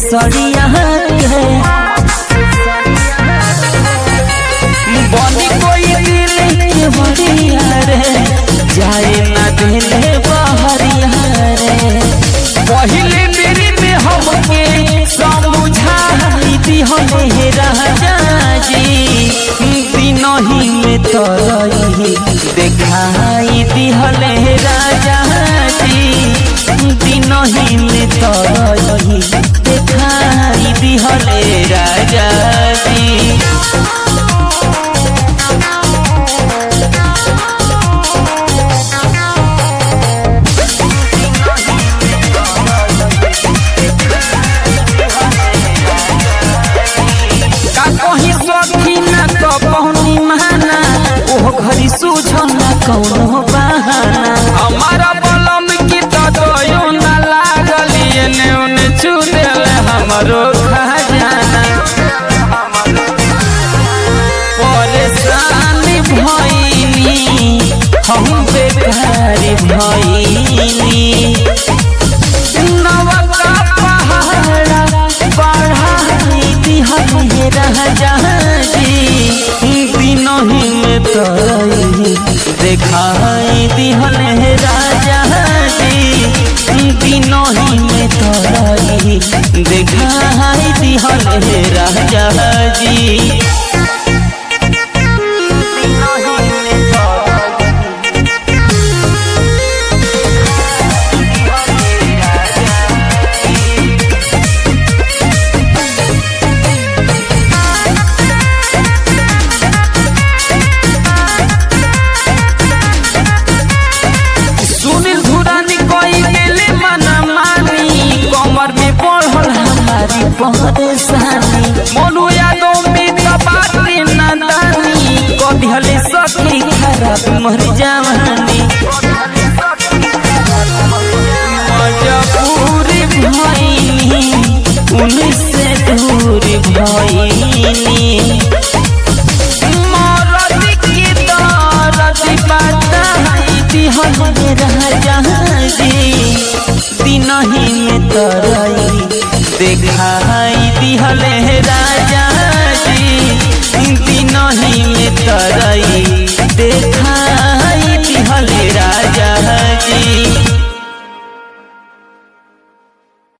सड़िया के बनी कोई दिल के बड़िया रे जाए ना दिले बहरिया रे पहले मेरी में हमके समझाई दिहले राजा जी दिनही में तरही देखाई दिहले राजा जी दिनही में तरही देखाई दिहले राजा जी का कहीं सखी ना तो पहुनी माना ओह घरी सूझो ना कौनो बहाना हमारा बलम की तो दयो ना लागल एने ओने छू देले हमरो खजाना परेशान भइनी हम बेकार भइनी नवका पहाड़ा बढ़ाई दिहले राजा जी दिनही में तरही देखाई दिहले राजा जी दिनही में तरही देखाई दिहले राजा जी दिनही में तरही सुनील धुरानी कोई गेले मना मानी कमर में बढ़ल हमारी परेशानी मोनू यादव में कबाती नदानी कभी हले सखी खराब मर जवानी मजबूरी भइनी उनसे दूर भइनी मरद की दर्द बताई दिहले राजा जी दिनही में तरई देखाई दिहले